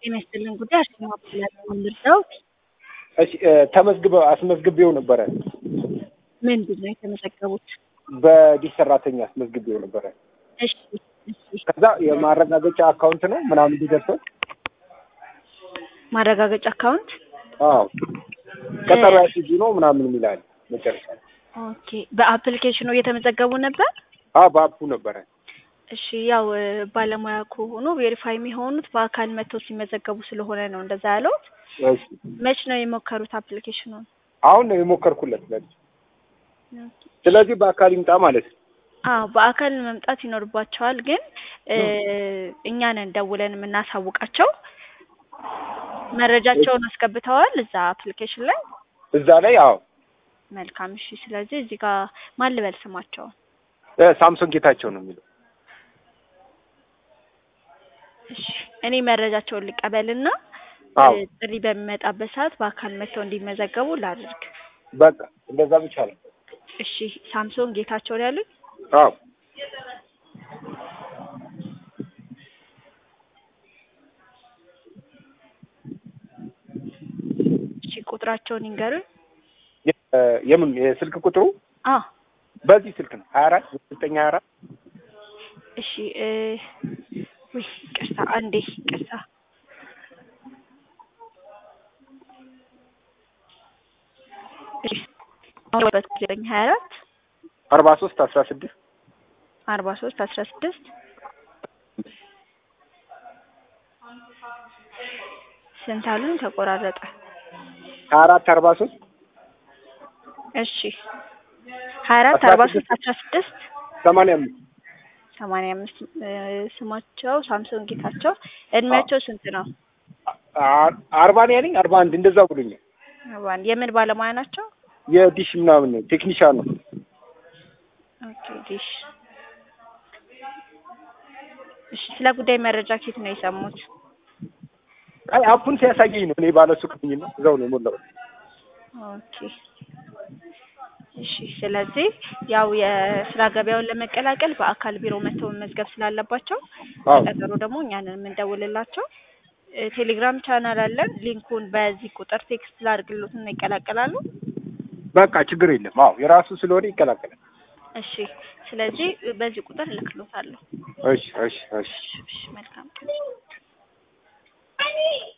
ጤና ይስጥልን ጉዳይ አርሴማ እባላለሁ። ምንድነው እሺ ተመዝግበው አስመዝግቤው ነበረ። ምንድን ነው የተመዘገቡት? በዲሽ ሰራተኛ አስመዝግቤው ነበረ። እሺ እሺ ከዛ የማረጋገጫ አካውንት ነው ምናምን እንዲደርሰው ማረጋገጫ አካውንት አዎ ቀጠሮ ያስይዙ ነው ምናምን የሚላል መጨረሻ ላይ። ኦኬ በአፕሊኬሽኑ እየተመዘገቡ ነበር? አዎ በአፑ ነበረ። እሺ ያው እ፣ ባለሙያ ከሆኑ ቬሪፋይ የሚሆኑት በአካል መጥተው ሲመዘገቡ ስለሆነ ነው እንደዛ ያለውት። እሺ መች ነው የሞከሩት አፕሊኬሽኑን? አሁን ነው የሞከርኩለት ለልጅ። ስለዚህ በአካል ይምጣ ማለት ነው። አዎ በአካል መምጣት ይኖርባቸዋል። ግን እ፣ እኛ ነን ደውለን የምናሳውቃቸው። መረጃቸውን አስገብተዋል እዛ አፕሊኬሽን ላይ። እዛ ላይ አዎ መልካም እሺ። ስለዚህ እዚህ ጋር ማን ልበል ስማቸውን? እ፣ ሳምሶን ጌታቸው ነው የሚለው። እሺ እኔ መረጃቸውን ልቀበልና አዎ እ፣ ጥሪ በሚመጣበት ሰዓት በአካል መጥተው እንዲመዘገቡ ላድርግ። በቃ እንደዛ ብቻ ነው። እሺ ሳምሶን ጌታቸው ነው ያሉኝ። አዎ እሺ ቁጥራቸውን ይንገሩኝ። የ- የምን የስልክ ቁጥሩ አ በዚህ ስልክ ነው ሀያ አራት ዘጠኝ ሀያ አራት እሺ እ፣ ውይ ይቅርታ አንዴ ይቅርታ። እሺ አሁን ዘጠኝ ሀያ አራት አርባ ሶስት አስራ ስድስት አርባ ሶስት አስራ ስድስት ስንት አሉኝ? ተቆራረጠ። ሀያ አራት አርባ ሶስት እሺ ሀያ አራት አስራ አርባ ስድስት ሶስት አስራ ስድስት ሰማንያ አምስት ሰማንያ አምስት እ፣ ስማቸው ሳምሶን ጌታቸው። እድሜያቸው ስንት ነው? አ- አርባ ነው ያለኝ አርባ አንድ እንደዛ ብሎኛል። አርባ አንድ የምን ባለሙያ ናቸው? የዲሽ ምናምን ነው ቴክኒሻን ነው። ኦኬ ዲሽ። እሺ ስለ ጉዳይ መረጃ ኬት ነው የሰሙት? አይ አፑን ሲያሳየኝ ነው እኔ ባለሱቅ ነኝ ነው እዛው ነው የሞላው። ኦኬ እሺ። ስለዚህ ያው የስራ ገበያውን ለመቀላቀል በአካል ቢሮ መጥተው መመዝገብ ስላለባቸው አዎ ቀጠሮ ደግሞ እኛንን የምንደውልላቸው። እ፣ ቴሌግራም ቻናል አለን። ሊንኩን በዚህ ቁጥር ቴክስት ላድርግሎትና ይቀላቀላሉ። በቃ ችግር የለም። አዎ የራሱ ስለሆነ ይቀላቀላል። እሺ። ስለዚህ በዚህ ቁጥር እልክሎታለሁ። እሺ እሺ እሺ እሺ መልካም